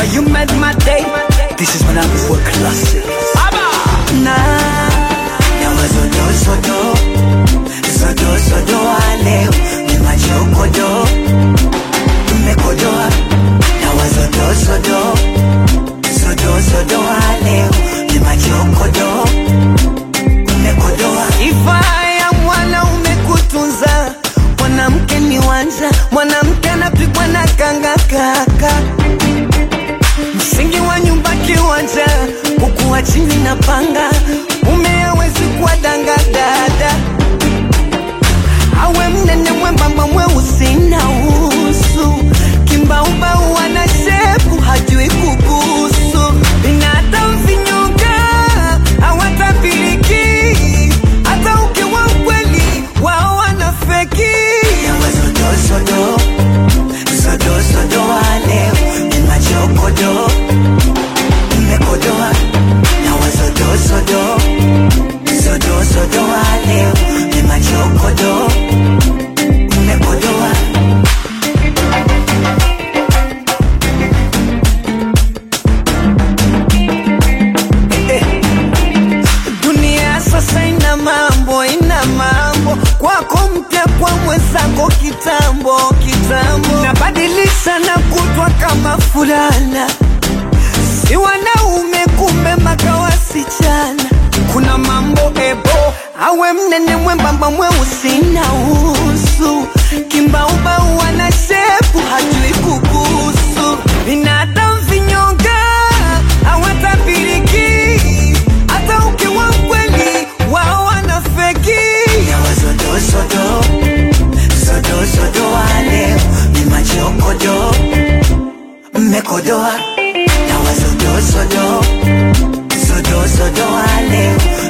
you made my day. This is when I'm for classic. Na na wazodo zodo zodo zodo wa leo ni machokodo mmekodoa na wazodo zodo zodo zodo wa leo ni machokodo mmekodoa. Sifa ya mwanaume kutunza mwanamke ni wanja, mwanamke anapigwa na kanga kaka msingi wa nyumba kiwanja, kukuwa chini na panga, mume hawezi kuwa danga dada, awe mnene mwembamba mweusi na usu, kimbaubau ana shepu hajui kubusu, binadamu vinyonga hawatabiliki, hata ukiwa mkweli wao wanafeki. Sodo, sodo, sodo wa leo ni machokodo mmekodoa na wazodo sodo sodo sodo wa leo ni machokodo mmekodoa Eh, dunia sasa ina mambo ina mambo kwako mpya kwa mwenzako kitambo kitambo nabadilisha na kutwa kama fulana si wanaume kumbe mpaka wasichana kuna mambo ebo awe mnene mwembamba mweusi na usu kimbaubau ana shepu hajui kubusu binadamu vinyonga hawatabiliki hata ukiwa mkweli wao wanafeki sodo sodo sodo wa leo ni machokodo mmekodoa na wazodo sodo sodo sodo wa leo